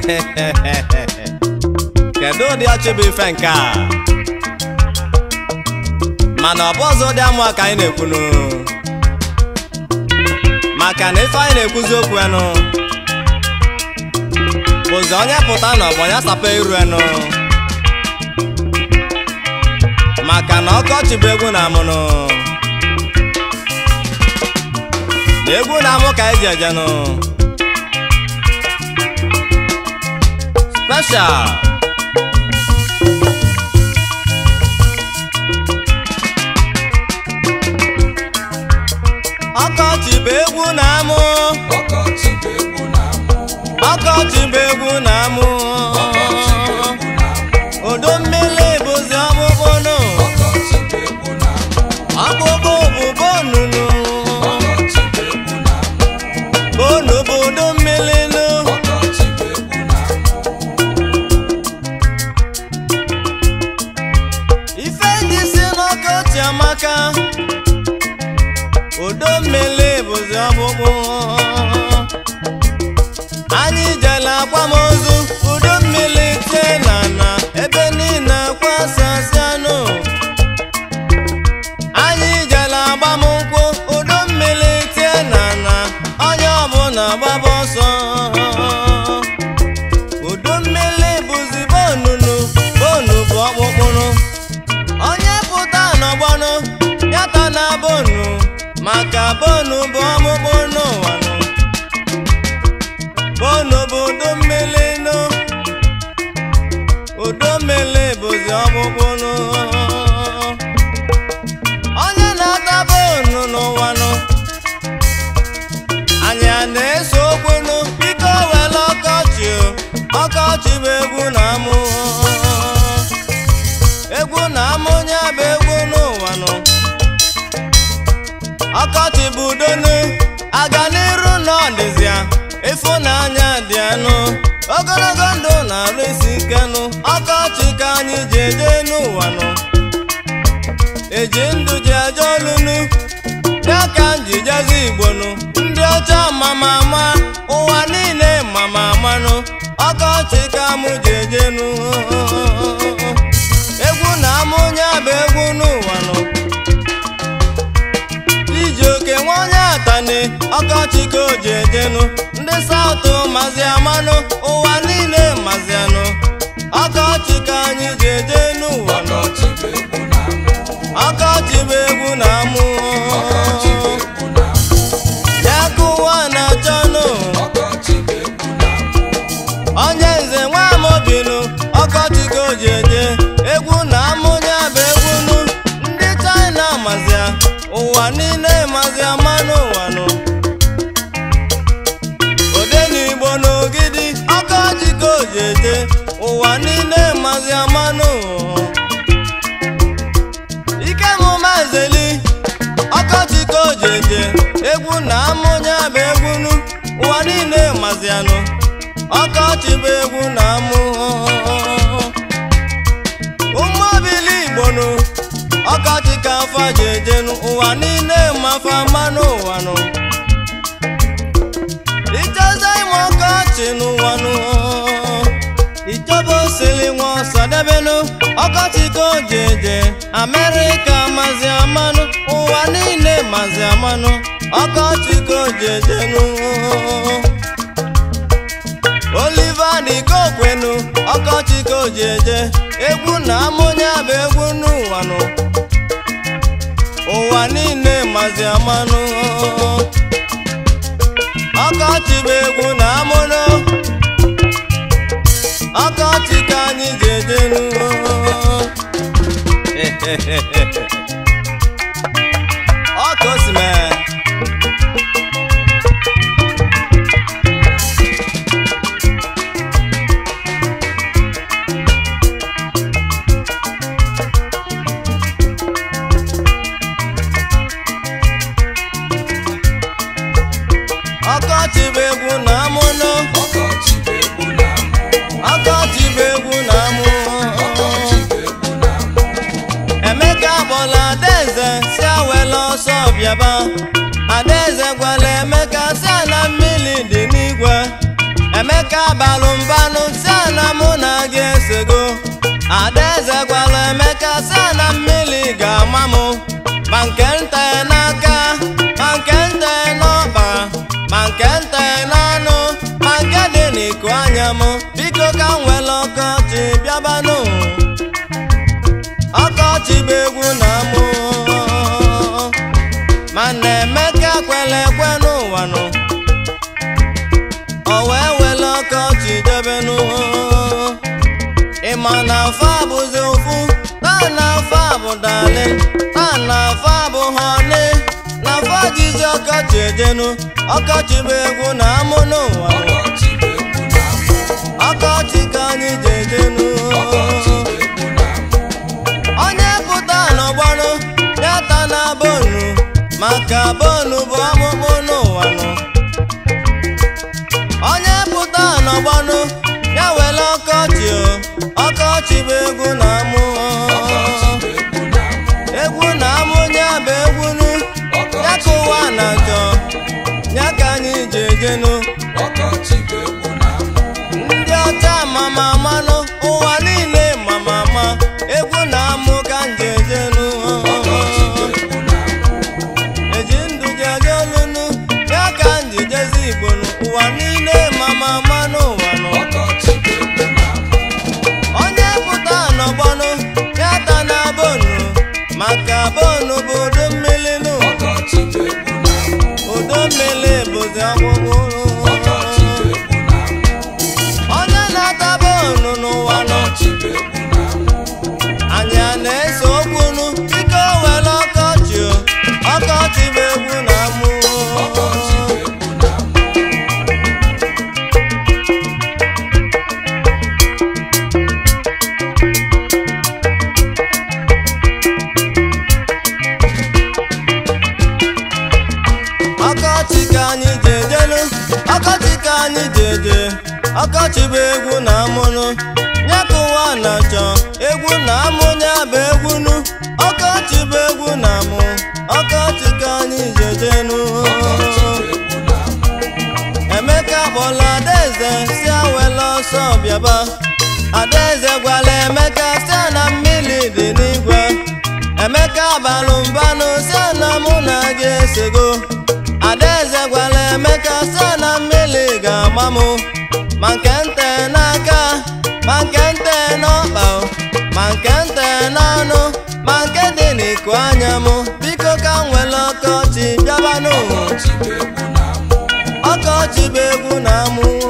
kedu ụdị ọchị bụ ife nke a mana ọ bụ ọzọ ụdị amụ ka anyị na-ekwunu maka na ife anyị na-ekwuzi okwu enu bụzi onye pụta na ọgbọ ya sapa iru enu maka na ọkọchị bụ egwu na-amụnụ na egwu na-amụ ka eji ejenụ special ọkọchị bụ egwu na-amụ ọkọchị bụ egwu na-amụ ọkọchị bụ egwu na-amụ ọkọchị bụ egwu na-amụ udu mmiri bụzi ọkpụkpụ nụ ọkọchị bụ egwu na-amụ ọkpụkpụ bụ bonunu ọkọchị bụ egwu na-amụ bonu bụ udu mmiri nụ ọkọchị bụ egwu na-amụ ife ndị si n'ọkọchị amaka udu mmiri bụzi ọkpụkpụ anyị jela akwamozu udu mmiri tie na na ebe niile kwasasịanụ anyị jela agbamnkwụ udu mmiri tie na na onye ọbụla gbaba ọsọ udu mmiri bụzi bonunu bonu bụ ọkpụkpụrụ onye pụta n'ọgbọnụ yata na bonu maka bonu bụ ọkpụkpụ n'ụwa nụ bonu bụ udu mmiri nụ udu mmiri bụzi ọkpụkpụ nụ onye na-ata bonu n'ụwa nụ anyị a na-eso okwu nụ biko were ọkọchị o, ọkọchị bụ egwu na-amụ egwu na-amụ onye bụ egwu n'ụwa nụ ọkọchị bụ udonu aga n'iru n'ọdịzịa ịfụnanya dị anụ ogologo ndụ na-arụ isi ike nụ ọkọchị ka anyị ji eje n'ụwa nụ eji ndụ ji eje olunu ya ka m ji jezi igbo nụ ndị ọcha mama ama ụwa niile mama amanụ ọkọchị ka mụ ji eje nụ egwu na-amụ onye bụ egwu n'ụwa nụ iji oke nwa onye atani ọkọchị ka o ji ejenụ ndị saụtụ mazi amanụ ụwa niile mazi anụ ọkọchị ka anyị ji eje n'ụwa nụ ọkọchị bụ egwu na-amụ ọkọchị bụ egwu na-amụ ọkọchị bụ egwu na-amụ ya ka ụwa na-achọnụ ọkọchị bụ egwu na-amụ onye nze nwa amobinu ọkọchị ka o ji eje egwu na-amụ ya bụ egwu nụ ndị china mazia ụwa niile mazia mmanụ ụwa nụ ode n'igbo n'ogidi ọkọchị ka o ji eje ụwa niile mazia mmanụ ike mụma ezeli ọkọchị ka o ji eje egwu na-amụ ya bụ egwu nụ ụwa niile mazianụ ọkọchị bụ egwu na-amụ ụmụobili igbo nụ ọkọchị ka afa ji ejenụ ụwa niile mafa mmanụ ụwa nụ icheze ime ọkọchị n'ụwa nụ ichọba osili nwa ọsọ debenụ ọkọchị ka o ji eje amerịka mazi amanụ ụwa niile mazi amanụ ọkọchị ka o ji ejenụ Oliva dịka okwenu ọkọchị ka o ji eje egwu na amụnya bụ egwu n'ụwa nụ ụwa niile mazi amanụ ọkọchị bụ egwu na amụnụ ọkọchị ka anyị ji eje nụ ọ ka o si mee ọkọchị bụ egwu na-amụnụ ọkọchị bụ egwu na-amụ ọkọchị bụ egwu na-amụ ọkọchị bụ egwu na-amụ emeka gbọla adaeze si awela ọsọ bịaba adaeze gwara emeka si ala mmiri dị n'igwe emeka balụ mbanụ si na mụ na gị esego adaeze gwara emeka si na mmiri ga-ama m ma nke nte n'aka ma nke nte n'ọba ma nke nte n'ọnụ ma nke dị n'iko anya m biko ka m nwere ọkọchị bịabanụ ọkọchị bụ egwu na mụ mana emeka kwere ekwe n'ụwa nụ o wee were ọkọchị debenu ịma na afọ abụzi ofu taa na afọ abụ dalin taa na afọ abụ họni na afọ jizi ọkọchị ejenu ọkọchị bụ egwu na amụ n'ụwa ọkọchị bụ egwu na-amụ ọkọchị ka anyị ji ejenu ọkọchị bụ egwu na-amụ onye pụta n'ọgbọnụ ya ta na bonu maka bonu bụ ọmụmụ n'ụwa nụ onye pụta n'ọgbọnụ ya were ọkọchị o ọkọchị bụ egwu na amụ ọkọchị bụ egwu na-amụ egwu na amụ ya bụ egwu nu ya ka ụwa na njọ ya ka anyị ji ejenu ọkọchị bụ egwu na-amụ ndị ọcha mama manụ ụwa niile mama ma egwu na amụ ka nje ejenu ọkọchị bụ egwu na-amụ eji ndụ jeje olunu ya ka nji jezi igbo nụ. ụwa niile mama ma n'ụwa nụ ọkọchị bụ egwu na-amụ onye pụta n'ọgbọnụ ya ta na bonu maka bonu bụ udu mmiri nụ ọkọchị bụ egwu na-amụ udu mmiri bụzi ọgwụgwụ ọkọchị bụ egwu na-amụ onye na-ata bonu n'ụwa nụ ọkọchị bụ egwu na-amụ anyị a na-ese okwu nụ biko were ọkọchị o ọkọchị bụ egwu na amụ ọkọchị bụ egwu na-amụ ọkọchị ka anyị ji ejenu ọkọchị ka anyị ji eje ọkọchị bụ egwu na amụnụ ya ka ụwa na-achọ egwu na amụ ya bụ egwu nu ọkọchị bụ egwu na amụ ọkọchị ka anyị ji ejenu ọkọchị bụ egwu na-amụ emeka kpọrọ adaeze si awela ọsọ bịaba adaeze gwara emeka si na mmiri dị n'igwe emeka balụ mbanụ si na mụ na gị esego adaeze gwara emeka si na mmiri ga-ama mụ ma nke nte n'aka ma nke nte n'ọkpa o, ma nke nte n'ọnụ ma nke dị n'iko anya m biko ka m nwere ọkọchị bịabanụ ọkọchị bụ egwu na-amụ ọkọchị bụ egwu na amụ